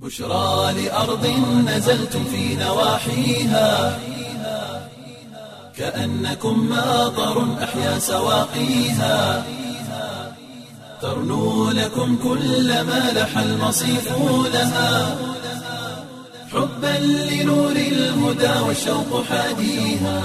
بشرى لأرض نزلتم في نواحيها كأنكم ماطر أحيا سواقيها ترنو لكم كل ما لح المصيف لها حبا لنور الهدى والشوق حاديها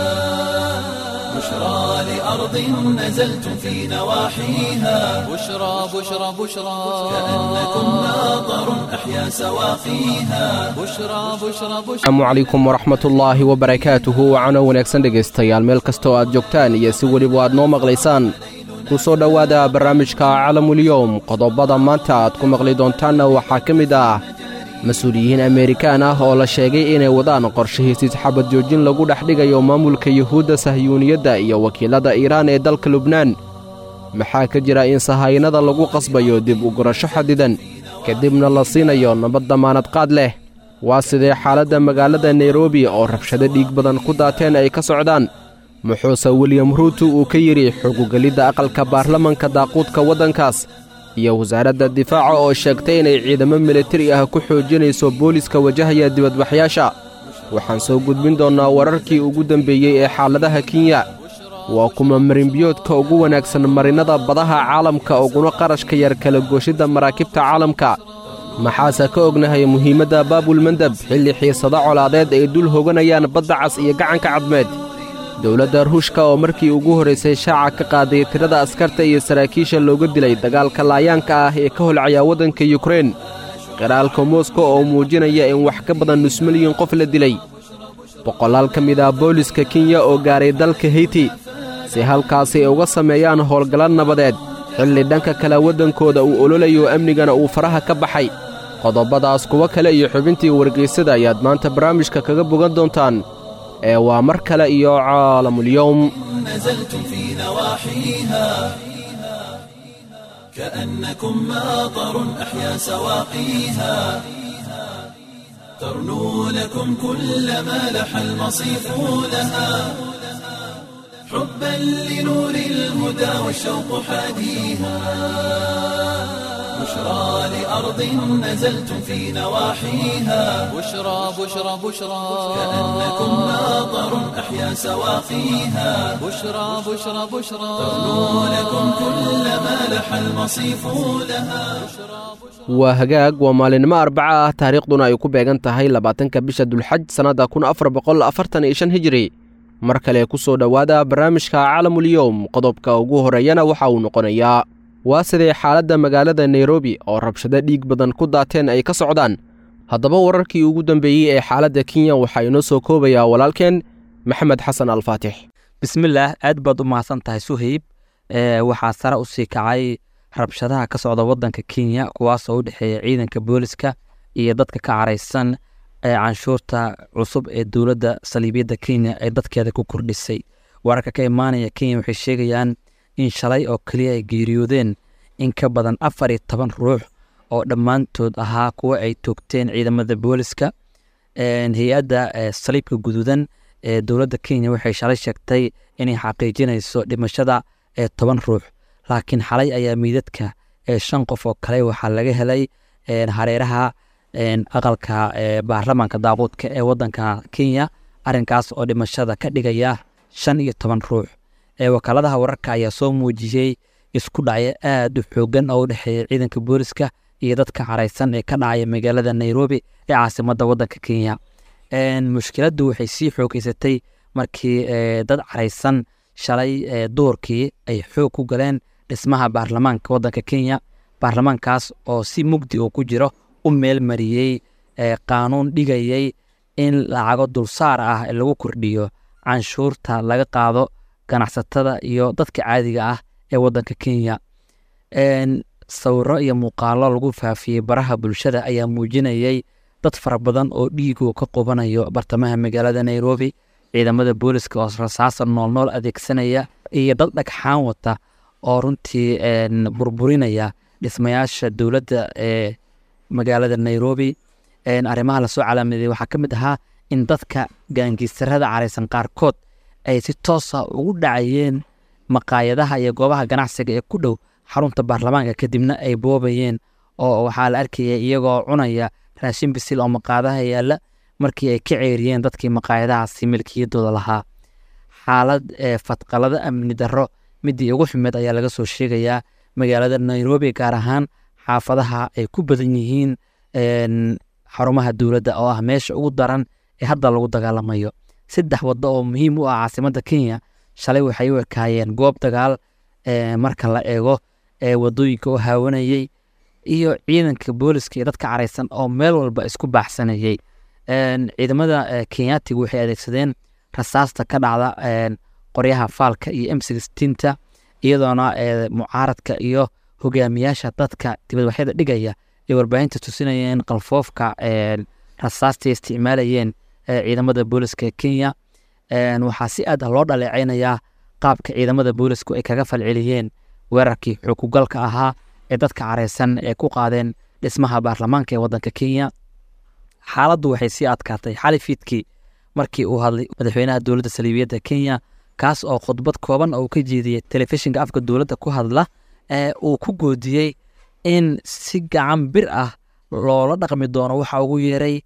بشرى لأرض نزلتم في نواحيها بشرى بشرى بشرى كأنكم ماطر أحيا سواقيها بشرى بشرى بشرى asalaamu calaykum waraxmatullaahi wabarakaatuhu wacana wanaagsan dhegaystayaal meel kastoo aad joogtaan iyo si weliba aad noo maqlaysaan ku soo dhowaada barnaamijka calamulyowm qodobada maanta aad ku maqli doontaanna waxaa ka mid ah mas-uuliyiin ameerikaan ah oo la sheegay inay wadaan qorshahiisiis xabad joojin lagu dhex dhigayo maamulka yuhuudda sahyuuniyadda iyo wakiilada iiraan ee dalka lubnaan maxaa ka jira in sahaynada lagu qasbayo dib u gurasho xadidan kadibna la siinayo nabad damaanad qaad leh waa sidee xaaladda magaalada nairobi oo rabshado dhiig badan ku daateen ay ka socdaan muxuuse wiliyam ruutu uu ka yidhi xugugelidda aqalka baarlamanka daaquudka waddankaas iyo wasaaradda difaaca oo sheegtay inay ciidamo militari ah ku xoojinayso booliska wajahaya dibadbaxyaasha waxaan soo gudbin doonnaa wararkii ugu dembeeyey ee xaaladaha kenya waa kuma marinbiyoodka ugu wanaagsan marinnada badaha caalamka uguna qarashka yar kala gooshidda maraakiibta caalamka maxaase ka ognahay muhiimadda baabulmandab xilli xiisado colaadeed ay dul hoganayaan badda cas iyo gacanka cadmeed dowladda ruushka oo markii ugu horraysay shaaca ka qaaday tirada askarta iyo saraakiisha looga dilay dagaalka laayaanka ah ee ka holcaya waddanka yukrein qiraalka moskow oo muujinaya in wax ka badan nus milyan qof la dilay boqolaal ka mid ah booliska kenya oo gaaray dalka heyti si halkaasi ay uga sameeyaan howlgalla nabadeed xilli dhanka kale waddankooda uu ololayo amnigana uu faraha ka baxay qodobadaas kuwo kale iyo xubintii wargaysada ayaad maanta barnaamijka kaga bogan doontaan ee waa mar kale iyo caalamulyowm نزلتم في نواحيها كأنكم ماطر أحيا سواقيها ترنو لكم كل ما لح المصيف لها حبا لنور الهدى والشوق حاديها بشرى لأرض نزلتم في نواحيها بشرى بشرى بشرى كأنكم ماطر أحيا سواقيها بشرى بشرى بشرى ترنو لكم كل ما لح المصيف لها waa hagaag waa maalinimo arbaca ah taariikhduna ay ku beegan tahay labaatanka bisha dulxaj sannadda kun afar boqol afartan iyo shan hijiri mar kale ku soo dhowaada barnaamijka calamulyowm qodobka ugu horreeyana waxa uu noqonayaa waa sidee xaaladda magaalada nairobi oo rabshado dhiig badan ku daateen ay ka socdaan haddaba wararkii ugu dambeeyey ee xaaladda kenya waxaa inoo soo koobayaa walaalkeen maxamed xasan alfaatix bismillaah aad baad u mahadsan tahay suhayb ee waxaa sare u sii kacay rabshadaha ka socda waddanka kenya kuwaasoo u dhexeeya ciidanka booliska iyo dadka ka caraysan ee canshuurta cusub ee dowladda saliibiyadda kenya ay dadkeeda ku kordhisay wararka ka imaanaya kenya waxay sheegayaan in shalay oo keliya ay geeriyoodeen in ka badan afar iyo toban ruux oo dhammaantood ahaa kuwa ay toogteen ciidamada booliska hay-adda saliibka guduudan ee dowladda kenya waxay shalay sheegtay inay xaqiijinayso dhimashada ee toban ruux laakiin xalay ayaa miidadka ee shan qof oo kale waxaa laga helay hareeraha aqalka baarlamaanka daaquudka ee wadanka kenya arinkaas oo dhimashada ka dhigaya shan iyo toban ruux wakaaladaha wararka ayaa soo muujiyey isku dhacyo aad u xoogan oo u dhexeeya ciidanka booliska iyo dadka caraysan ee ka dhacaya magaalada nairobi ee caasimada wadanka kenya mushkiladdu waxay sii xoogeysatay markii dad caraysan shalay duurkii ay xoog ku galeen dhismaha baarlamaanka wadanka kenya baarlamaankaas oo si mugdi uu ku jiro u meelmariyey qaanuun dhigayay in lacago dulsaar ah lagu kordhiyo canshuurta laga qaado ganacsatada iyo dadka caadiga ah ee wadanka kenya sawiro iyo muuqaalo lagu faafiyey baraha bulshada ayaa muujinayay dad fara badan oo dhiigu ka qubanayo bartamaha magaalada nairobi ciidamada booliska oo rasaasa noolnool adeegsanaya iyo dad dhagxaan wata oo runtii burburinaya dhismayaasha dowladda ee magaalada nairobi arrimaha lasoo calaamadeeyey waxaa ka mid ahaa in dadka gaangiistarada caraysan qaarkood ay si toosa ugu dhacayeen maqaayadaha iyo goobaha ganacsiga ee ku dhow xarunta baarlamaanka kadibna ay boobayeen oo waxaa la arkaya iyagoo cunaya raashin bisil oo maqaadaha yaalla markii ay ka ceeriyeen dadkii maqaayadahaasi milkiyadooda lahaa xaalad ee fadqalada amni darro midii ugu xumeed ayaa laga soo sheegayaa magaalada nairobi gaar ahaan xaafadaha ay ku badan yihiin een, xarumaha dowladda oo ah meesha ugu daran ee hadda lagu dagaalamayo saddex waddo oo muhiim u ah caasimadda kenya shalay waxay u ekaayeen goob dagaal ee, marka la eego ee wadooyinka u haawanayey iyo ciidanka booliska iyo dadka caraysan oo meel walba isku baaxsanayey Een, ciidamada eh, kenyaatigu waxay adeegsadeen rasaasta ka dhacda een, qoryaha faalka iyo m sixteenta iyadoona eh, mucaaradka iyo hogaamiyaasha dadka dibadwaxyada dhigaya ay warbaahinta tusinayeen qalfoofka een, rasaasta ay isticmaalayeen eh, ciidamada booliska ee kenya Een, waxaa si aad ah loo dhaleeceynayaa qaabka ciidamada boolisku ay kaga falceliyeen weerarkii xukugalka ahaa ee dadka careysan ee ku qaadeen dhismaha baarlamaanka ee wadanka kenya xaaladdu waxay sii adkaatay xali fiidkii markii uu hadlay madaxweynaha dowladda saliibiyadda kenya kaas oo khudbad kooban oo uu ka jeediyey telefishinka afka dowladda ku hadla ee uu ku goodiyey in si gacan bir ah loola dhaqmi doono waxa ugu yeeray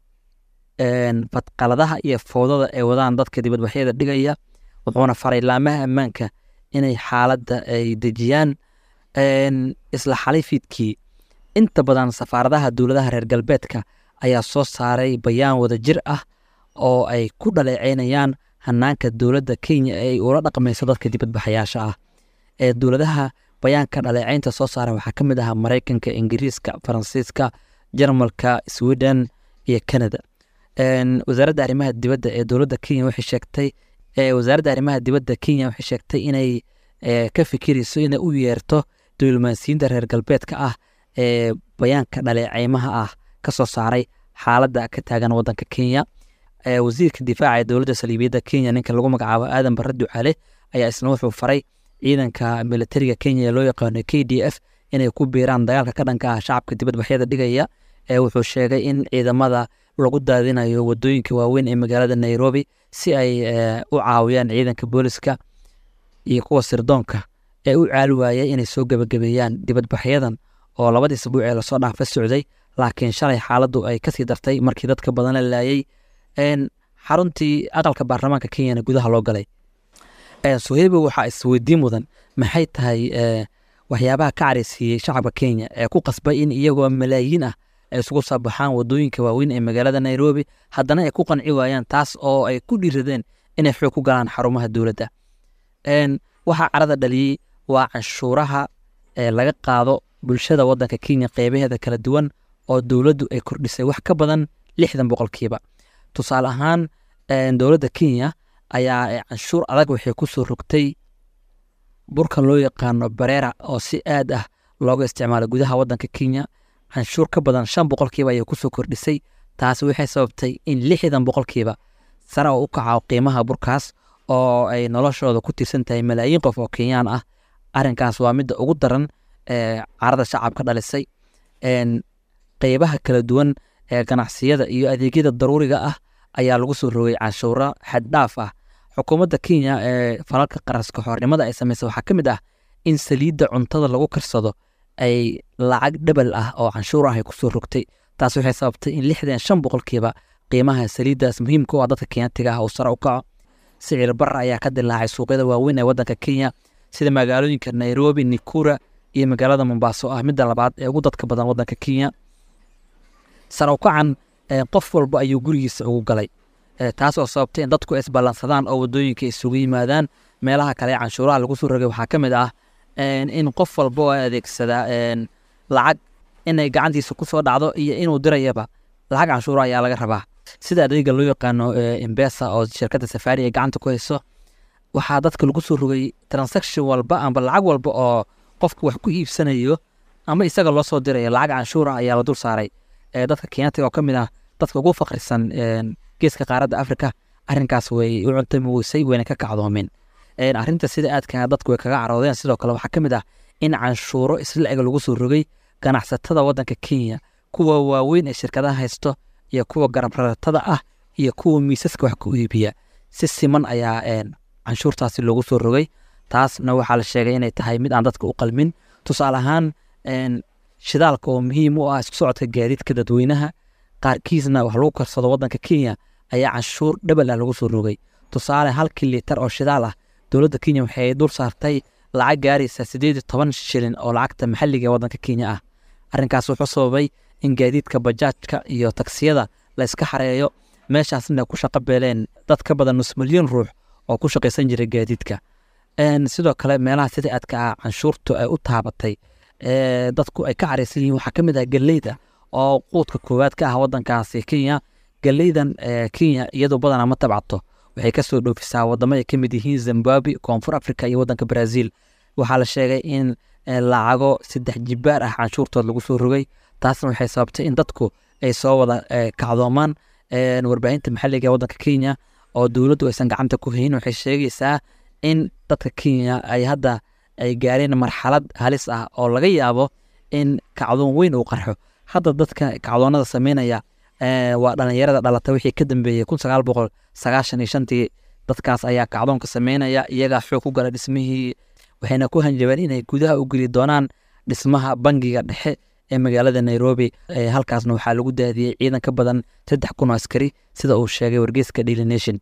een, fadqaladaha iyo fowdada ay wadaan dadka dibadbaxyada dhigaya wuxuuna faray laamaha ammaanka inay xaaladda ay dejiyaan Een, isla xalay fiidkii inta badan safaaradaha dowladaha reer galbeedka ayaa soo saaray bayaan wada jir ah oo ay ku dhaleeceynayaan hanaanka dowladda kenya ee ay ula dhaqmayso dadka dibadbaxayaasha ah ee dowladaha bayaanka dhaleeceynta soo saara waxaa ka mid ahaa maraykanka ingiriiska faransiiska jarmalka sweden iyo canada Een, wasaaradda arrimaha dibadda ee dowladda kenya waxay sheegtay ee wasaaradda arrimaha dibadda kenya waxay sheegtay inay ee, ka fikirayso inay u yeerto diblomaasiyiinta reer galbeedka ah ee bayaanka dhaleeceymaha ah ka soo saaray xaaladda ka taagan wadanka kenya Ee, wasiirka difaaca ee dowladda saliibiyadda kenya ninka lagu magacaabo aadan barre ducale ayaa isna wuxuu faray ciidanka militariga kenya ee loo yaqaano k d f inay ku biiraan dagaalka ka dhanka ah shacabka dibadbaxyada dhigaya ee wuxuu sheegay in ciidamada lagu daadinayo wadooyinka waaweyn ee magaalada nairobi si ay ee, u caawiyaan ciidanka booliska iyo kuwa sirdoonka ee u caali waayay inay soo gebagabeeyaan dibadbaxyadan oo labadii isbuuc ee lasoo dhaafa socday laakiin shalay xaaladdu ay kasii dartay markii dadka badan la laayay Een, xaruntii aqalka baarlamaanka kenyana gudaha loo galay Een, suheybo waxaa isweydiin mudan maxay tahay ee, waxyaabaha ka careysiiyey shacabka kenya ee ku qasbay in iyagoo malaayiin ah ay isugu soo baxaan wadooyinka waaweyn ee magaalada nairobi haddana ay ku qanci waayaan taas oo ay ku dhiiradeen inay xoog ku galaan xarumaha dowladda Een, waxaa carada dhaliyey waa canshuuraha ee laga qaado bulshada wadanka kenya qeybaheeda kala duwan oo dowladdu ay kordhisay wax ka badan lixdan boqolkiiba tusaale ahaan een, dowladda kenya ayaa ee, canshuur adag waxay ku soo rogtay burka loo yaqaano bareera oo si aad ah looga isticmaalo gudaha wadanka kenya canshuur ka badan shan boqolkiiba ayay kusoo kordhisay taasi waxay sababtay in lixdan boqolkiiba sare oo u kaco qiimaha burkaas oo ay noloshooda ku tiirsan tahay malaayiin qof oo kenyaan ah arrinkaas waa midda ugu daran ee carada shacabka dhalisay Een, qeybaha kala duwan ee ganacsiyada iyo adeegyada daruuriga ah ayaa lagu soo rogay canshuuro xaddhaaf ah xukuumadda kenya ee falalka qaraska xornimada ay sameysay waxaa ka mid ah in saliidda cuntada lagu karsado ay lacag dhabal ah oo canshuur ah ay kusoo rogtay taas waxay sababtay in lixdan shan boqolkiiba qiimaha saliiddaas muhiimka u ah dadka kenyaatiga ah uu sare u kaco sicir barra ayaa ka dilaacay suuqyada waaweyn ee wadanka kenya sida magaalooyinka nairobi nikura iyo magaalada mombaaso oo ah midda labaad ee ugu dadka badan wadanka kenya sare u kacan ee, qof walba ayuu gurigiisa ugu galay Ee, taas oo sababtay in dadku isballansadaan oo wadooyinka isugu yimaadaan meelaha kale ee canshuuraha lagu soo rogay waxaa ka mid ah een, in qof walba oo adeegsada een, lacag inay gacantiisa ku soo dhacdo iyo inuu dirayaba lacag canshuura ayaa laga rabaa sida adeega loo yaqaano ee, embesa oo shirkadda safari ay gacanta ku hayso waxaa dadka lagu soo rogay transaction walba amba lacag walba oo qofku wax ku iibsanayo ama isaga loo soo dirayo lacag canshuura ayaa la dul saaray ee dadka kenyaatiga oo ka mid ah dadka ugu faqrisan een, geeska qaaradda afrika arrinkaas way u cuntami weysay wayna ka kacdoomeen Een, arrinta sida aadka dadku way kaga caroodeen sidoo kale waxaa ka mid ah in canshuuro isla eg lagu soo rogay ganacsatada wadanka kenya kuwa waaweyn ee shirkadaha haysto iyo kuwa garabraratada ah iyo kuwa miisaska wax ku iibiya si siman ayaa een, canshuurtaasi loogu soo rogay taasna waxaa la sheegay inay tahay mid aan dadka u qalmin tusaale ahaan een, shidaalka oo muhiim u ah isku socodka gaadiidka dadweynaha qaarkiisna wax lagu karsado waddanka kenya ayaa canshuur dhabal ah lagu soo rogay tusaale halkii liitar oo shidaal ah dowladda kenya waxay dul saartay lacag gaaraysa sideed iyo toban shilin oo lacagta maxalliga ee waddanka kenya ah arrinkaas wuxuu sababay in gaadiidka bajaajka iyo taksiyada la iska xareeyo meeshaasna ku shaqo beeleen dad ka badan nus milyan ruux oo ku shaqaysan jiray gaadiidka sidoo kale meelaha sida aadka ah canshuurtu ay u taabatay dadku ay ka caraysan yihiin waxaa ka mid ah galeyda oo quudka koowaad ka ah waddankaasi kenya galeydan kenya iyadoo badanaa ma tabcato waxay kasoo dhoofisaa wadamo ay ka mid yihiin zimbabwe koonfur africa iyo waddanka brazil waxaa la sheegay in lacago saddex jibaar ah canshuurtood lagu soo rogay taasna waxay sababtay in dadku ay soo wada kacdoomaan warbaahinta maxalliga ee waddanka kenya oo dowladdu aysan gacanta ku hayn waxay sheegaysaa in dadka kenya ay hadda ay gaareen marxalad halis ah oo laga yaabo in kacdoon weyn uu qarxo hadda dadka kacdoonada sameynaya waa dhalinyarada dhalata wixii ka dambeeyey kun sagaal boqol sagaashan iyo shantii dadkaas ayaa kacdoonka sameynaya iyagaa xoog ku gala dhismihii waxayna ku hanjabeen inay gudaha u geli doonaan dhismaha bangiga dhexe ee magaalada nairobi halkaasna waxaa lagu daadiyey ciidan ka badan saddex kun oo askari sida uu sheegay wargeyska daily nation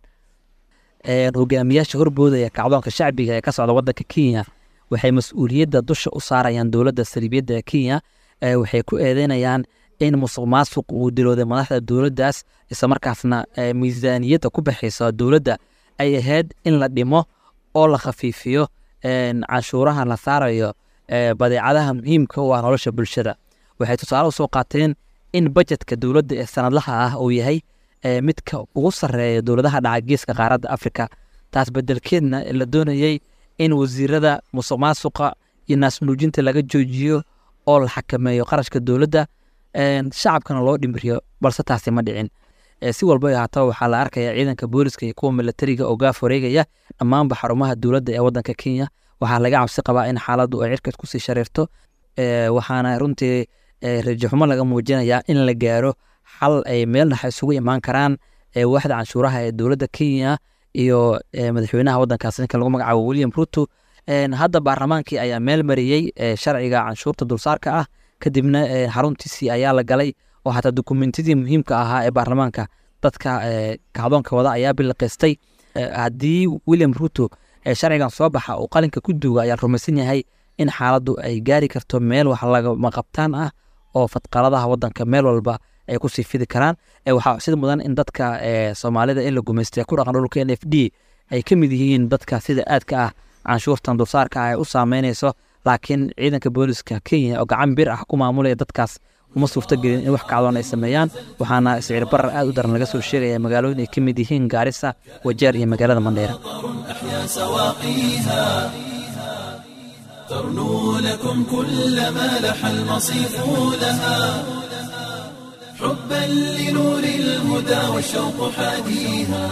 hogaamiyaasha horboodaya kacdoonka shacbiga ee ka socda waddanka kenya waxay mas-uuliyadda dusha u saarayaan dowladda saliibiyadda kenya waxay ku eedeynayaan in musuq maasuq uu dilooday madaxda dowladdaas islamarkaasna miisaaniyadda ku baxaysa dowladda ay ahayd in la dhimo oo la khafiifiyo canshuuraha la saarayo badeecadaha muhiimka u ah nolosha bulshada waxay tusaale usoo qaateen in bajetka dowladda ee sanadlaha ah uu yahay midka ugu sarreeya dowladaha dhaca geeska qaaradda afrika taas bedelkeedna la doonayey in wasiirada musuq maasuqa iyo naasnuujinta laga joojiyo oo la xakameeyo qarashka dowladda shacabkana loo dhimiriyo balse taasi ma dhicin si walba ay ahaataba waxaa la arkaya ciidanka booliska iyo kuwa milatariga oo gaaf wareegaya dhammaanba xarumaha dowladda ee waddanka kenya waxaa laga cabsi qabaa in xaaladdu ay cirkas kusii shareerto waxaana runtii rajaxumo laga muujinayaa in la gaaro xal ay meel dhexa isugu imaan karaan waaxda canshuuraha ee dowladda kenya iyo madaxweynaha waddankaas ninka lagu magacaabo william ruto hadda baarlamaankii ayaa meel mariyey sharciga canshuurta dulsaarka ah kadibna xaruntiisii ayaa la galay oo xataa dokumentidii muhiimka ahaa ee baarlamaanka dadka kacdoonka wada ayaa biliqaystay haddii william ruto sharcigan soo baxa uu qalinka ku duuga ayaa rumaysan yahay in xaaladdu ay gaari karto meel wax lagama qabtaan ah oo fadqaladaha waddanka meel walba ay kusii fidi karaan waxaa sida mudan in dadka soomaalida in la gumaystay ku dhaqan dhulka n f d ay ka mid yihiin dadka sida aadka ah canshuurtan dulsaarka ah ay u saameynayso laakiin ciidanka booliska kenya oo gacan bir ah ku maamulaya dadkaas uma suurtagelin in wax kacdoon ay sameeyaan waxaana sicir barar aad u daran laga soo sheegaya magaalooyin ay ka mid yihiin gaarisa wajeer iyo magaalada mandheera ترنو لكم كل ما لح المصيف لها حبا لنور الهدى والشوق حاديها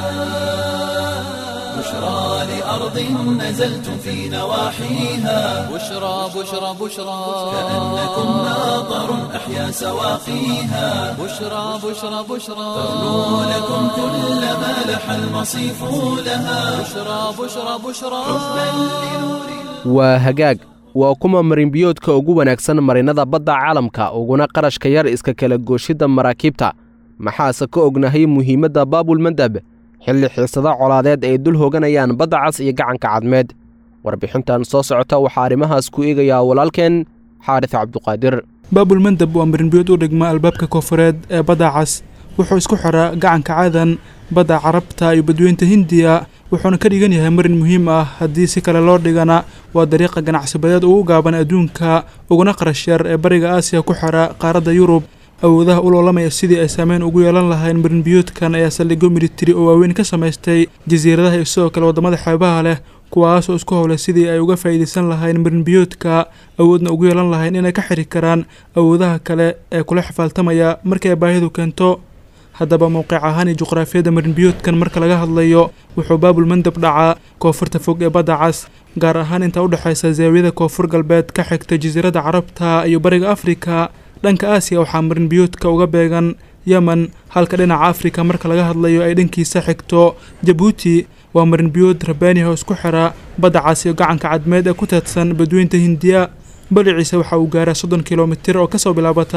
بشرى لأرض نزلتم في نواحيها بشرى بشرى بشرى كأنكم ناظر أحيا سواقيها بشرى بشرى بشرى ترنو لكم كل ما لح المصيف لها بشرى بشرى بشرى waa hagaag waa kuma marinbiyoodka ugu wanaagsan marinnada badda caalamka uguna qarashka yar iska kala gooshidda maraakiibta maxaase ka ognahay muhiimadda baabulmandab xilli xiisada colaadeed ay dul hooganayaan badda cas iyo gacanka cadmeed warbixintan soo socota waxaa arrimahaas ku eegayaa walaalkeen xaaris cabduqaadir baabulmandab waa marinbiyood u dhigma albaabka koonfureed ee badda cas wuxuu isku xiraa gacanka cadan badda carabta iyo badweynta hindiya wuxuuna ka dhigan yahay marin muhiim ah haddii si kale loo dhigana waa dariiqa ganacsibadeed ugu gaaban adduunka uguna qarash yar ee bariga aasiya ku xira qaaradda yurub awoodaha u loolamaya sidii ay saameyn ugu yeelan lahayn marinbiyoodkan ayaa saldhigyo militari oo waaweyn ka samaystay jasiiradaha iyo sidoo kale waddamada xeebaha leh kuwaasoo isku howlay sidii ay uga faa'iidaysan lahayn marinbiyoodka awoodna ugu yeelan lahayn inay ka xiri karaan awoodaha kale ee kula xifaaltamaya markii ay baahidu keento haddaba mowqic ahaan iyo juqraafiyadda marinbiyoodkan marka laga hadlayo wuxuu baabulmandab dhacaa koonfurta fog ee badda cas gaar ahaan inta u dhexaysa zaawiyada koonfur galbeed ka xigta jasiiradda carabta iyo bariga afrika dhanka aasiya waxaa marinbiyoodka uga beegan yemen halka dhinaca afrika marka laga hadlayo ay dhankiisa xigto jabuuti waa marinbiyood rabaaniha oo isku xira badda cas iyo gacanka cadmeed ee ku teedsan badweynta hindiya baliciisa waxa uu gaaraa soddon kilomitir oo kasoo bilaabata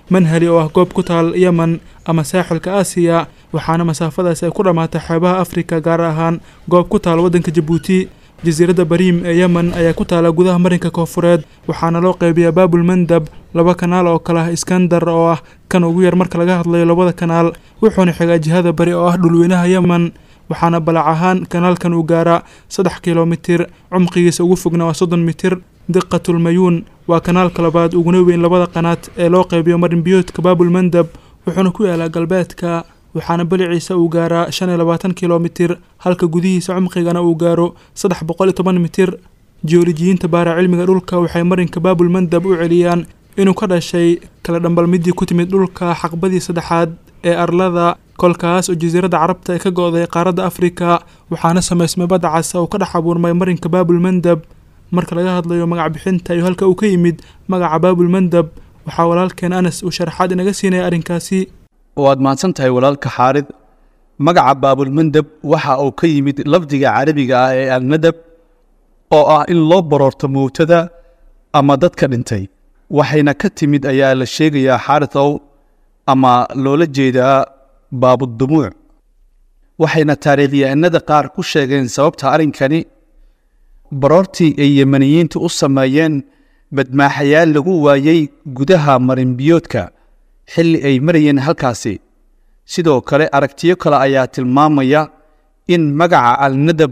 manhali oo ah goob ku taal yemen ama saaxilka aasiya waxaana masaafadaasi ay ku dhammaatay xeebaha afrika gaar ahaan goob ku taal waddanka jabuuti jasiiradda bariim ee yemen ayaa ku taala gudaha marinka koofureed waxaana loo qeybiyaa baabul mandab laba kanaal oo kale ah iskandar oo ah kan ugu yar marka laga hadlayo labada kanaal wuxuuna xigaa jihada bari oo ah dhulweynaha yemen waxaana balac ahaan kanaalkan uu gaaraa saddex kilomitir cumqigiisa ugu fogna waa soddon mitir diqatulmayuun waa kanaalka labaad uguna weyn labada qanaad ee loo qeybiyo marinbiyoodka baabul mandab wuxuuna ku yaalaa galbeedka waxaana baliciisa uu gaaraa shan iyo labaatan kilomitir halka gudihiisa cumqigana uu gaaro saddex boqol iyo toban mitir jiyoolojiyiinta baara cilmiga dhulka waxay marinka baabul mandab u celiyaan inuu ka dhashay kala dhambalmidii ku timid dhulka xaqbadii saddexaad ee arlada kolkaas oo jasiiradda carabta ay ka go-day qaaradda afrika waxaana samaysmay badda cas oo ka dhex abuurmay marinka baabul mandab marka laga hadlayo magac bixinta iyo halka uu ka yimid magaca baabul mandab waxaa walaalkeen anas uu sharaxaad inaga siinaya arrinkaasi waad mahadsan tahay walaalka xaarid magaca baabulmandab waxa uu ka yimid lafdiga carabiga ah ee alnadab oo ah in loo baroorto mowtada ama dadka dhintay waxayna ka timid ayaa la sheegayaa xaaridow ama loola jeedaa baabudumuuc waxayna taariikhyahanada qaar ku sheegeen sababta arrinkani baroortii ay yemaniyiintu u sameeyeen badmaaxayaal lagu waayey gudaha marinbiyoodka xilli ay marayeen halkaasi sidoo kale aragtiyo kale ayaa tilmaamaya in magaca alnadab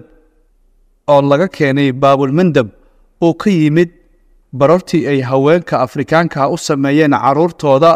oo laga keenay baabulmandab uu ka yimid baroortii ay haweenka afrikaanka u sameeyeen carruurtooda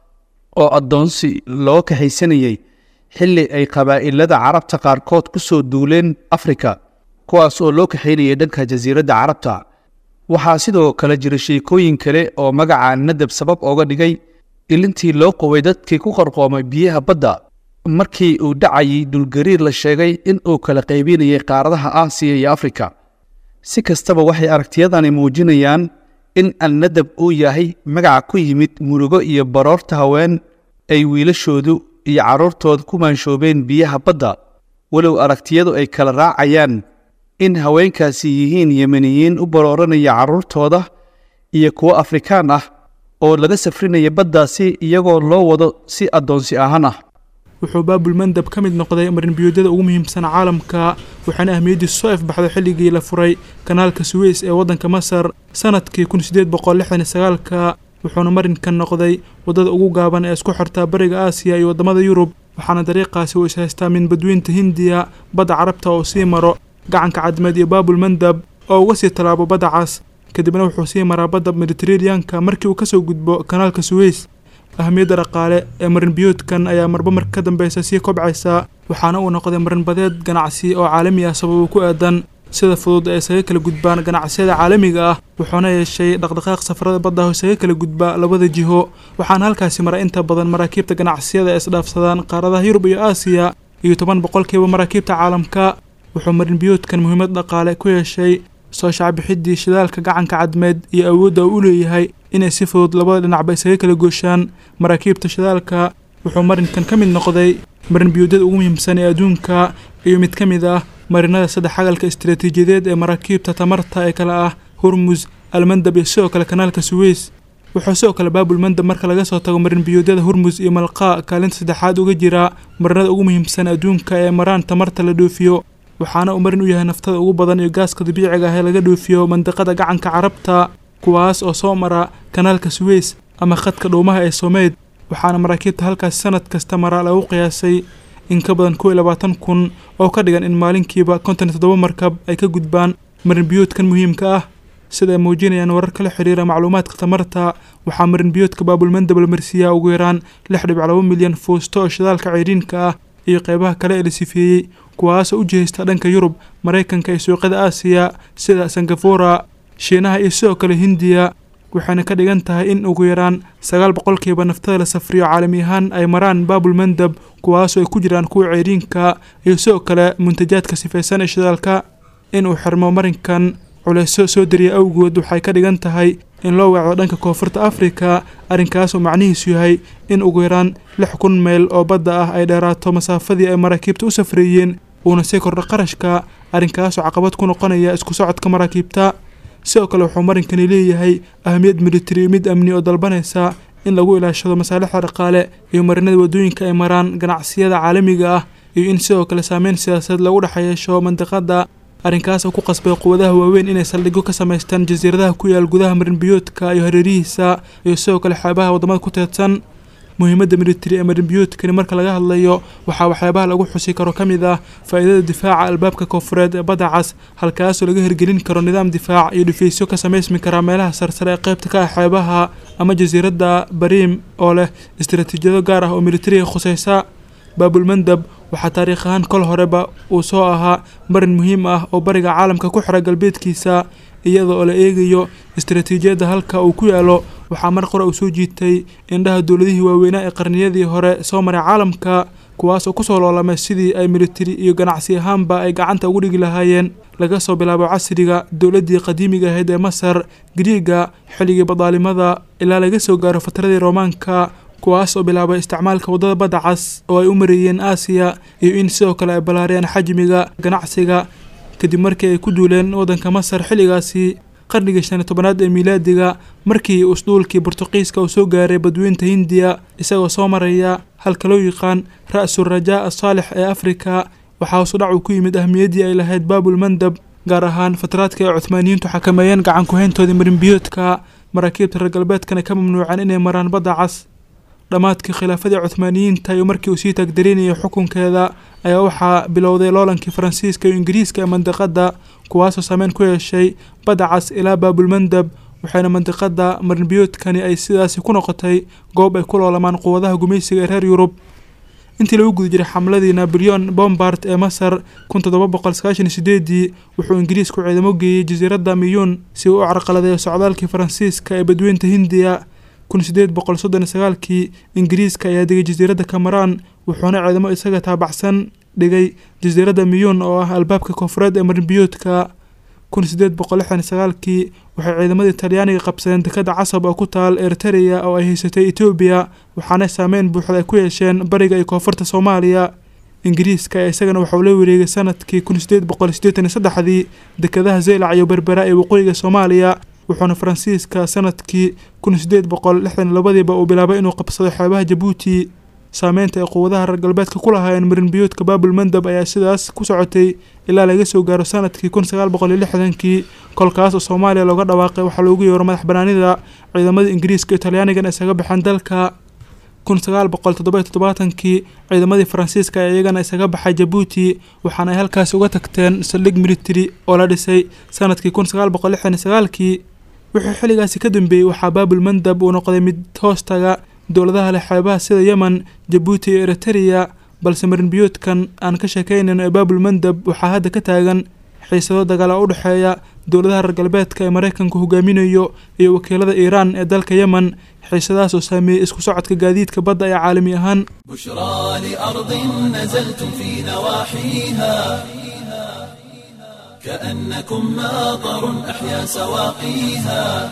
oo addoonsi loo kaxaysanayey xilli ay qabaa'ilada carabta qaarkood ku soo duuleen afrika kuwaas oo loo kaxaynayay dhanka jasiiradda carabta waxaa sidoo kale jira sheekooyin kale oo magaca nadab sabab ooga dhigay ilintii loo qoway dadkii ku qarqoomay biyaha badda markii uu dhacayay dhulgariir la sheegay in uu kala qaybinayay qaaradaha aasiya iyo afrika si kastaba waxay aragtiyadani muujinayaan in alnadab uu yahay magaca ku yimid murugo iyo baroorta haween ay wiilashoodu iyo carruurtooda ku maanshoobeen biyaha badda walow aragtiyadu ay kala raacayaan in haweenkaasi yihiin yemeniyiin u barooranaya carruurtooda iyo kuwo afrikaan ah oo laga safrinaya baddaasi iyagoo loo wado si addoonsi ahaan ah wuxuu baabul mandab ka mid noqday marinbiyoodyada ugu muhiimsan caalamka waxaana ahmiyaddiisu soo ifbaxday xilligii la furay kanaalka suweys ee waddanka masar sanadkii kun sideed boqol lixdan iyo sagaalka wuxuuna marinkan noqday waddada ugu gaaban ee isku xirtaa bariga aasiya iyo waddamada yurub waxaana dariiqaasi uu ishaystaa min badweynta hindiya badda carabta oo sii maro gacanka cadmeed iyo baabul mandab oo uga sii tallaabo badda cas kadibna wuxuu sii maraa badda mediteraneanka markii uu kasoo gudbo kanaalka suweys ahamiyadda dhaqaale ee marinbiyoodkan ayaa marba marka ka dambeysa sii kobcaysa waxaana uu noqday marinbadeed ganacsi oo caalami ah sababo ku aadan sida fudud ee isaga kala gudbaan ganacsiyada caalamiga ah wuxuuna yeeshay dhaqdhaqaaq safarada badda oo isaga kala gudba labada jiho waxaana halkaasi mara inta badan maraakiibta ganacsiyada ee isdhaafsadaan qaaradaha yurub iyo aasiya iyo toban boqolkiiba maraakiibta caalamka wuxuu marinbiyoodkan muhiimad dhaqaale ku yeeshay soo shacbixidii shidaalka gacanka cadmeed iyo awoodda uu u leeyahay inay si fudud labada dhinacba isaga kala gooshaan maraakiibta shidaalka wuxuu marinkan ka mid noqday marinbiyoodyada ugu muhiimsan ee adduunka iyo mid ka mid ah marinada saddex xagalka istaraatiijiyadeed ee maraakiibta tamarta ee kale ah hormus almandab iyo sidoo kale kanaalka suweys wuxuu sidoo kale baabul mandab marka laga soo tago marinbiyoodyada hormus iyo malqaa kaalinta saddexaad uga jira marinada ugu muhiimsan adduunka ee maraan tamarta la dhoofiyo waxaana uu marin u yahay naftada ugu badan iyo gaaska dabiiciga ah ee laga dhoofiyo mandiqada gacanka carabta kuwaas oo soo mara kanaalka suweys ama khadka dhuumaha ee someyd waxaana maraakiibta halkaasi sanad kasta mara lagu qiyaasay in ka badan kow iyo labaatan kun oo ka dhigan in maalinkiiba konton iyo toddoba markab ay ka gudbaan marinbiyoodkan muhiimka ah sida ay muujinayaan warar kala xiriira macluumaadka tamarta waxaa marinbiyoodka baabulmandab la marsiiyaa ugu yaraan lix dhibic laba milyan fuusto oo shidaalka ceyriinka ah iyo qeybaha kale ee la sifeeyey kuwaasoo u jihaysta dhanka yurub maraykanka iyo suuqyada aasiya sida singafora shiinaha iyo sidoo kale hindiya waxayna ka dhigan tahay in ugu yaraan sagaal boqolkiiba naftada la safriyo caalami ahaan ay maraan baabul mandab kuwaasoo ay ku jiraan kuwa ceyriinka iyo sidoo kale muntajaadka sifaysan ee shidaalka in uu xirmo marinkan culeysyo soo dariya awgood waxay ka dhigan tahay in loo weecdo dhanka koonfurta afrika arrinkaasoo macnihiisu yahay in ugu yaraan lix kun mayl oo badda ah ay dheeraato masaafadii ay maraakiibta u safreeyeen uuna sii kordho qarashka arrinkaasoo caqabad ku noqonaya isku socodka maraakiibta sidoo kale wuxuu marinkani leeyahay ahamiyad militari mid amni oo dalbanaysa in lagu ilaashado masaalixda dhaqaale iyo marinada waddooyinka ay maraan ganacsiyada caalamiga ah iyo in sidoo kale saameyn siyaasadeed lagu dhex yeesho mandiqadda arrinkaas oo ku qasbay quwadaha waaweyn inay saldhigyo ka samaystaan jasiiradaha ku yaal gudaha marinbiyoodka iyo hareerihiisa iyo sidoo kale xeebaha waddamada ku teedsan muhiimadda militari ee marinbiyoodkani marka laga hadlayo waxaa waxyaabaha lagu xusi karo ka mid ah faa'iidada difaaca albaabka koonfureed ee badda cas halkaasoo laga hirgelin karo nidaam difaac iyo dhifaysyo ka samaysmi kara meelaha sarsare ee qaybta ka ah xeebaha ama jasiiradda bariim oo leh istaraatiijiyado gaar ah oo militariga khusaysa baabulmandab waxaa taariikh ahaan kol horeba uu soo ahaa marin muhiim ah oo bariga caalamka ku xira galbeedkiisa iyada oo la eegayo istaraatiijiyadda halka uu ku yaalo waxaa mar qore uu soo jiitay indhaha dowladihii waaweynaa ee qarniyadii hore soo maray caalamka kuwaas oo kusoo loolamay sidii ay militari iyo ganacsi ahaanba ay gacanta ugu dhigi lahaayeen laga soo bilaabo casriga dowladdii qadiimiga ahayd ee masar griiga xilligii badaalimada ilaa laga soo gaaro fatradii roomaanka kuwaas oo bilaabay isticmaalka waddada badda cas oo ay u mareeyeen aasiya iyo in sidoo kale ay ballaariyeen xajmiga ganacsiga kadib markii ay ku duuleen waddanka masar xilligaasi qarnigii shan iyo tobanaad ee miilaadiga markii usduulkii bortuqiiska uu soo gaaray badweynta hindiya isagoo soo maraya halka loo yaqaan ra-su rajaa asaalix ee afrika waxaa hoosudhac uu ku yimid ahmiyaddii ay lahayd baabul mandab gaar ahaan fatraadka ay cuhmaaniyiintu xakameeyeen gacan ku-hayntoodii marinbiyoodka maraakiibta reer galbeedkana ka mamnuuceen inay maraan badda cas dhammaadkii khilaafadii cuhmaaniyiinta iyo markii uu sii taagdarinayay xukunkeeda ayaa waxaa bilowday loolankii faransiiska iyo ingiriiska ee mandiqadda kuwaasoo saameyn ku yeeshay badda cas ilaa baabulmandab waxayna mandiqadda marinbiyoodkani ay sidaasi ku noqotay goob ay ku loolamaan quwadaha gumaysiga ee reer yurub intii lagu guda jiray xamladii naboleon bombard ee masar kun toddoba boqol sagaashan iyo sideedii wuxuu ingiriisku ciidamo geeyey jasiiradda miyuun si uu u carqaladeeyo socdaalkii faransiiska ee badweynta hindiya kun sideed boqol soddon iyo sagaalkii ingiriiska ayaa degay jasiiradda cameran wuxuuna ciidamo isaga taabacsan dhigay jasiiradda miyuun oo ah albaabka koonfureed ee marinbiyoodka kun sideed boqol lixdan iyo sagaalkii waxay ciidamadii talyaaniga qabsadeen dekadda casab oo ku taal eritereya oo ay haysatay etoobiya waxaana saameyn buuxda ay ku yeesheen bariga iyo koonfurta soomaaliya ingiriiska ayaa isagana waxauu la wareegay sanadkii kun sideed boqol siddeetan iyo saddexdii dekadaha zeylac iyo berbera ee waqooyiga soomaaliya wuxuuna faransiiska sanadkii kun sideed boqol lixdan iyo labadiiba uu bilaabay inuu qabsado xeebaha jabuuti saameynta ay quwadaha reer galbeedka ku lahaayeen marinbiyoodka baabul mandab ayaa sidaas ku socotay ilaa laga soo gaaro sanadkii kun sagaal boqol iyo lixdankii kolkaas oo soomaaliya looga dhawaaqay waxaa loogu yeero madax banaanida ciidamada ingiriiska iyo talyaanigan isaga baxeen dalka kun sagaal boqol toddoba toddobaatankii ciidamadii faransiiska ee iyagana isaga baxay jabuuti waxaana ay halkaasi uga tagteen saldhig military oo la dhisay sanadkii kun sagaal boqol lixdan iyo sagaalkii wixii xilligaasi ka dambeeyey waxaa baabul mandab uu noqday mid hoostaga dowladaha leh xeebaha sida yemen jabuuti iyo eritereya balse marinbiyoodkan aan ka sheekaynayno ee baabul mandab waxaa hadda ka taagan xiisado dagaala u dhexeeya dowladaha reer galbeedka ee maraykanku hogaaminayo iyo wakiilada iiraan ee dalka yemen xiisadahaas oo saameeyey isku socodka gaadiidka badda ee caalami ahaan بشرى لأرض نزلتم في نواحيها كأنكم ماطر أحيا سواقيها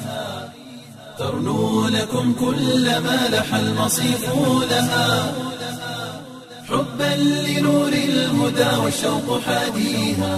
ترنو لكم كل ما لح المصيف لها حبا لنور الهدى والشوق حاديها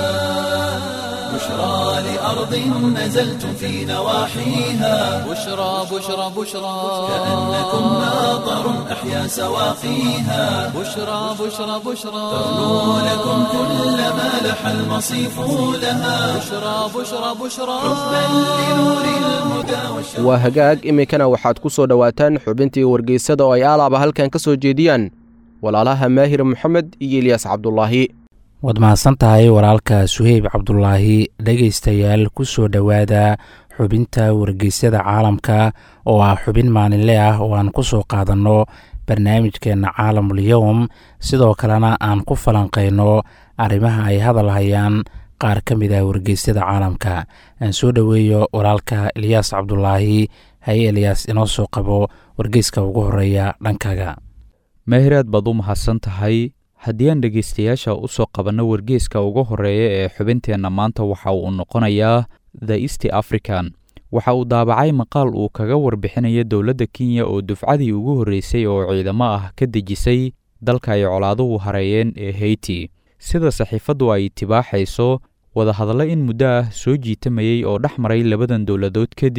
بشرى لأرض نزلتم في نواحيها بشرى بشرى بشرى كأنكم ماطر أحيا سواقيها بشرى بشرى بشرى ترنو لكم كل ما لح المصيف لها بشرى بشرى بشرى حبا لنور الهدى والشوق waa hagaag iminkana waxaad ku soo dhowaataan xubintii wargeysada oo ay aalaaba halkan ka soo jeediyaan walaalaha maahir moxamed iyo ilyaas cabdulaahi waad mahadsan tahay walaalka suheyb cabdulaahi dhegaystayaal ku soo dhowaada xubinta wargeysyada caalamka oo ah xubin maalinle ah oo aan ku soo qaadanno barnaamijkeenna caalamul yowm sidoo kalena aan ku falanqayno arrimaha ay hadal hayaan qaar ka mid ah wargeysyada caalamka aan soo dhoweeyo walaalka ilyaas cabdulaahi haye elyaas inoo soo qabo wargeyska ugu horeeya dhankaaga meehiraad baad u mahadsan tahay haddii aan dhegaystayaasha u soo qabanno wargeeska ugu horreeya ee xubinteenna maanta waxa uu noqonayaa the east african waxa uu daabacay maqaal uu kaga warbixinayo dowladda kenya oo dufcadii ugu horreysay oo ciidamo ah ka dejisay dalka ay colaaduhu hareeyeen ee heyti sida saxiifaddu ay tibaaxayso wadahadallo in muddo ah soo jiitamayey oo dhex maray labadan dowladood kadib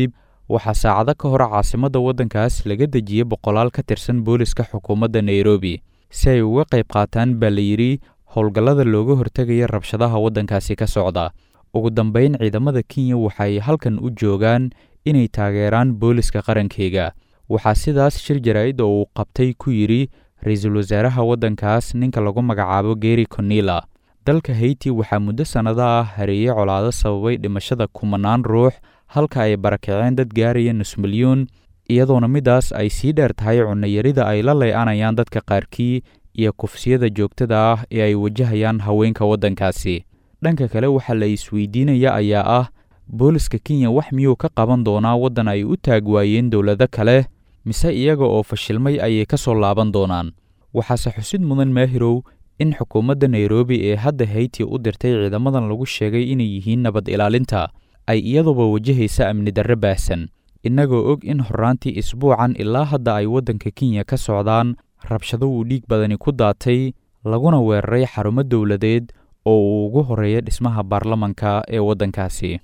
waxaa saacado ka hor caasimadda waddankaas laga dejiyey boqolaal ka tirsan booliska xukuumadda nairobi si ay uga qayb qaataan baa la yidhi howlgallada looga hortegaya rabshadaha waddankaasi ka socda ugu dambayn ciidamada kenya waxay halkan u joogaan inay taageeraan booliska qarankeyga waxaa sidaas shir jaraa'id oo uu qabtay ku yidhi ra-iisul wasaaraha waddankaas ninka lagu magacaabo geri conila dalka hayti waxaa muddo sannado ah hareeyey colaado sababay dhimashada kumanaan ruux halka ay barakaceen dad gaaraya nus milyuun iyadoona midaas ay sii dheer tahay cunnayarida ay la ley-anayaan dadka qaarkii iyo kufsiyada joogtada ah ee ay wajahayaan haweenka waddankaasi dhanka kale waxaa la isweydiinaya ayaa ah booliska kenya wax miyuu ka qaban doonaa waddan ay u taag waayeen dowlado kale mise iyaga oo fashilmay ayay ka soo laaban doonaan waxaase xusid mudan maahirow in xukuumadda nairobi ee hadda hayti u dirtay ciidamadan lagu sheegay inay yihiin nabad ilaalinta ay iyaduba wajahaysa amni darre baahsan innagoo og in horraantii isbuucan ilaa hadda ay waddanka kenya ka socdaan rabshado uu dhiig badani ku daatay laguna weeraray xarumo dowladeed oo uu ugu horreeya dhismaha baarlamanka ee waddankaasi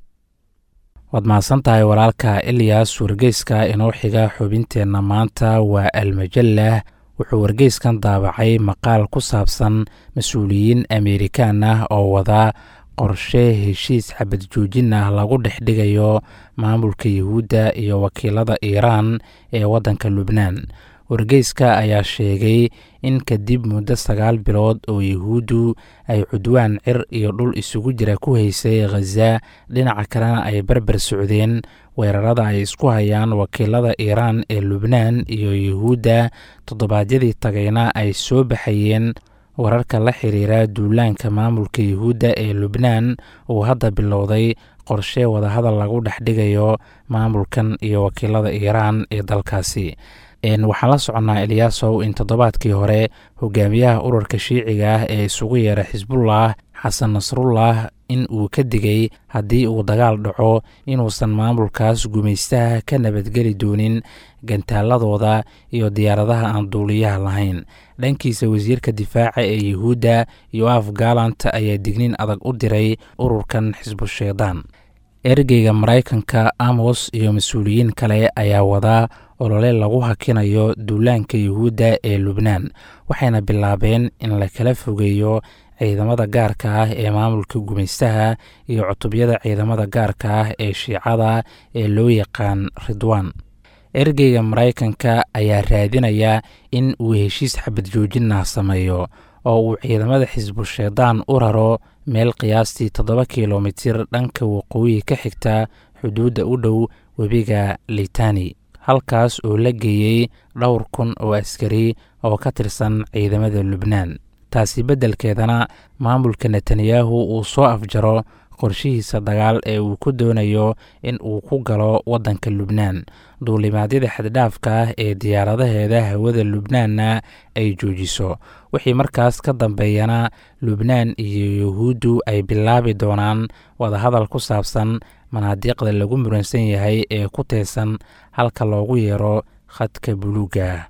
waad mahadsan tahay walaalka ilyas wargeyska inoo xiga xubinteenna maanta waa almajallah wuxuu wargeyskan daabacay maqaal ku saabsan mas-uuliyiin ameerikaan ah oo wada qorshe heshiis xabad joojin ah lagu dhex dhigayo maamulka yuhuudda iyo wakiilada iiraan ee waddanka lubnaan wargeyska ayaa sheegay in kadib muddo sagaal bilood oo yuhuuddu ay cudwaan cir iyo dhul isugu jira ku haysay khaza dhinaca kalena ay barbar socdeen weerarada ay isku hayaan wakiilada iiraan ee lubnaan iyo yuhuudda toddobaadyadii tagayna ay soo baxayeen wararka la xiriira duulaanka maamulka yuhuudda ee lubnaan uu hadda bilowday qorshe wadahadal lagu dhex dhigayo maamulkan iyo wakiilada iiraan ee dalkaasi waxaan la soconnaa eliyaasow in toddobaadkii hore hogaamiyaha ururka shiiciga ah ee isugu yeera xisbullah xasan nasrullah in uu ka digay haddii uu dagaal dhaco inuusan maamulkaas gumaystaha ka nabadgeli doonin gantaaladooda iyo diyaaradaha aan duuliyaha lahayn dhankiisa wasiirka difaaca ee yuhuudda yoaf galant ayaa dignin adag u diray ururkan xisbusheedaan ergeyga maraykanka amos iyo mas-uuliyiin kale ayaa wadaa olole lagu hakinayo duulaanka yuhuudda ee lubnaan waxayna bilaabeen in la kala fogeeyo ciidamada gaarka ah ee maamulka gumaystaha iyo cutubyada ciidamada gaarka ah ee shiicada ee loo yaqaan ridwaan ergeyga maraykanka ayaa raadinaya in uu heshiis xabad joojinah sameeyo oo uu ciidamada xisbusheedaan u raro meel qiyaastii toddoba kilomitir dhanka waqooyi ka xigta xuduudda u dhow webiga litani halkaas oo la geeyey dhowr kun oo askari oo ka tirsan ciidamada lubnaan taasi beddelkeedana maamulka netanyahu uu soo afjaro qorshihiisa dagaal ee uu ku doonayo in uu ku galo waddanka lubnaan duulimaadyada xaddhaafka ah ee diyaaradaheeda hawada lubnaanna ay joojiso wixii markaas ka dambeeyana lubnaan iyo yuhuuddu ay bilaabi doonaan wadahadal ku saabsan manaadiiqda lagu muransan yahay ee ku teesan halka loogu yeero khadka buluuga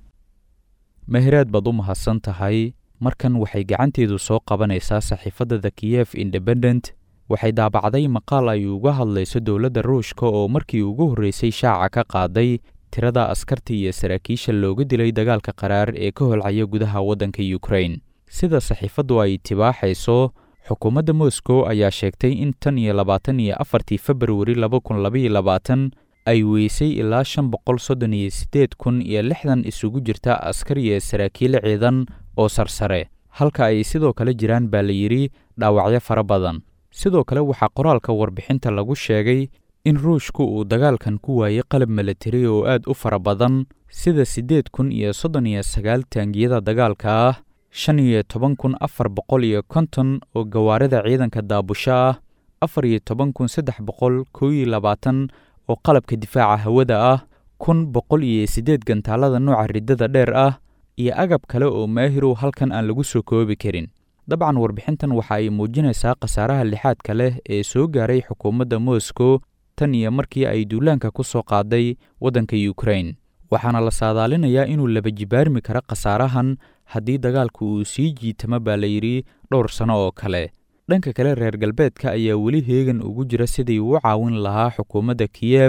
mahiraad baad u mahadsan tahay markan waxay gacanteedu soo qabanaysaa saxiifadda the kiyef independent waxay daabacday maqaal ay uga hadlayso dowladda ruushka oo markii ugu horreysay shaaca ka qaaday tirada askarta iyo saraakiisha looga dilay dagaalka qaraar ee ka holcaya gudaha waddanka yukrain sida saxiifaddu ay tibaaxayso xukuumadda moscow ayaa sheegtay in tan iyo labaatan iyo afartii februari laba kun labaiyo labaatan ay weysay ilaa shan boqol soddon iyo siddeed kun iyo lixdan isugu jirta askar iyo saraakiil ciidan oo sarsare halka ay sidoo kale jiraan baa la yidhi dhaawacyo fara badan sidoo kale waxaa qoraalka warbixinta lagu sheegay in ruushku uu dagaalkan ku waayey qalab milatari oo aad u fara badan sida siddeed kun iyo soddon iyo sagaal taangiyada dagaalka ah shan iyo toban kun afar boqol iyo konton oo gawaarida ciidanka daabusho ah afar iyo toban kun saddex boqol kow iyo labaatan oo qalabka difaaca hawada ah kun boqol iyo siddeed gantaalada nooca riddada dheer ah iyo agab kale oo maahirow halkan aan lagu soo koobi karin dabcan warbixintan waxa ay muujinaysaa khasaaraha lixaadka leh ee soo gaaray xukuumadda moscow tan iyo markii ay duulaanka ku soo qaaday waddanka yukrain waxaana la saadaalinayaa inuu laba jibaarmi karo khasaarahan haddii dagaalku uu sii jiitamo baa la yidhi dhowr sanno oo kale dhanka kale reer galbeedka ayaa weli heegan ugu jira sidii uu caawin lahaa xukuumadda kiyef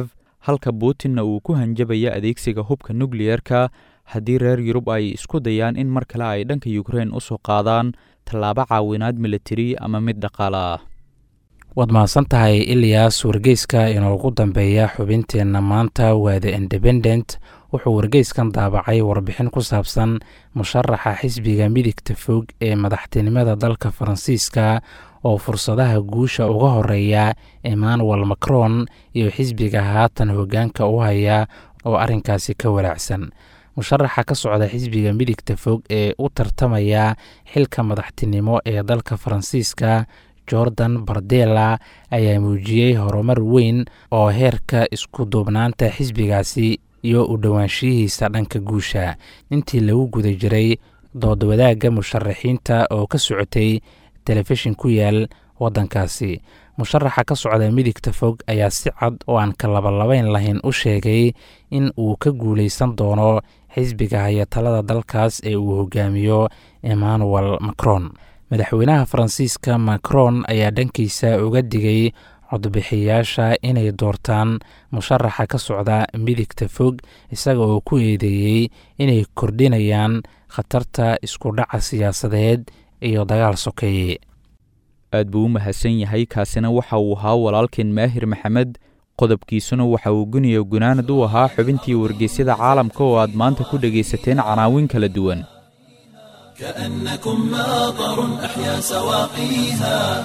halka putinna uu ku hanjabaya adeegsiga hubka nukliyerka haddii reer yurub ay isku dayaan in mar kale ay dhanka ukrein u soo qaadaan tallaabo caawinaad militari ama mid dhaqaale ah waad mahadsan tahay iliyas wargeyska inoogu dambeeya xubinteenna maanta waa the independent wuxuu wargeyskan daabacay warbixin ku saabsan musharaxa xisbiga midigta fog ee madaxtinimada dalka faransiiska oo fursadaha guusha uga horeeya emmanuel macron iyo xisbiga haatan hoggaanka u haya oo arrinkaasi ka walaacsan musharaxa ka socda xisbiga midigta fog ee u tartamaya xilka madaxtinimo ee dalka faransiiska jordan bardela ayaa muujiyey horumar weyn oo heerka isku duubnaanta xisbigaasi iyo u dhowaanshiyihiisa dhanka guusha intii lagu guda jiray dood wadaagga musharaxiinta oo ka socotay telefishin ku yaal waddankaasi musharaxa ka socda midigta fog ayaa si cad oo aan ka labalabayn lahayn u sheegay in uu ka guulaysan doono xisbiga haya talada dalkaas ee uu hogaamiyo emmanuel macron madaxweynaha faransiiska macron ayaa dhankiisa uga digay codbixiyaasha inay doortaan musharaxa ka socda midigta fog isaga oo ku eedeeyey inay kordhinayaan khatarta isku dhaca siyaasadeed iyo dagaal sokeeye aad buu u mahadsan yahay kaasina waxa uu ahaa walaalkeen maahir maxamed qodobkiisuna waxa uu guniyo gunaanad u ahaa xubintii wargeysyada caalamka oo aad maanta ku dhegaysateen canaawin kala duwan كأنكم ماطر أحيا سواقيها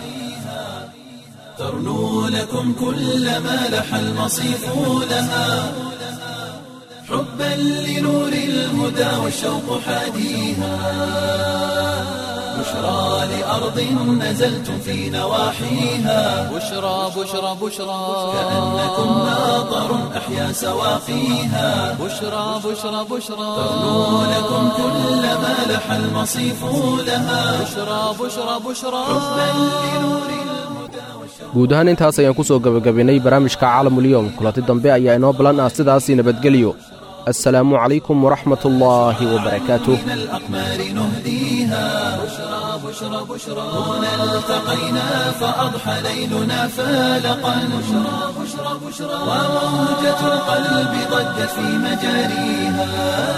ترنو لكم كل ما لح المصيف لها حبا لنور الهدى والشوق حاديها بشرى لأرض نزلتم في نواحيها بشرى بشرى بشرى كأنكم ماطر أحيا سواقيها بشرى بشرى بشرى ترنو لكم كل ما لح المصيف لها بشرى بشرى بشرى حبا لنور الهدى guud ahaan intaas ayaan ku soo gebagabaynay barnaamijka caalamulyoom kulanti dambe ayaa inoo ballan ah sidaasii nabadgelyo assalaamu calaykum waraxmat ullaahi wabarakaatuh من الأقمار نهديها بشرى بشرى بشرى هنا التقينا فأضحى ليلنا فالقا بشرى بشرى بشرى وموجة القلب ضجت في مجاريها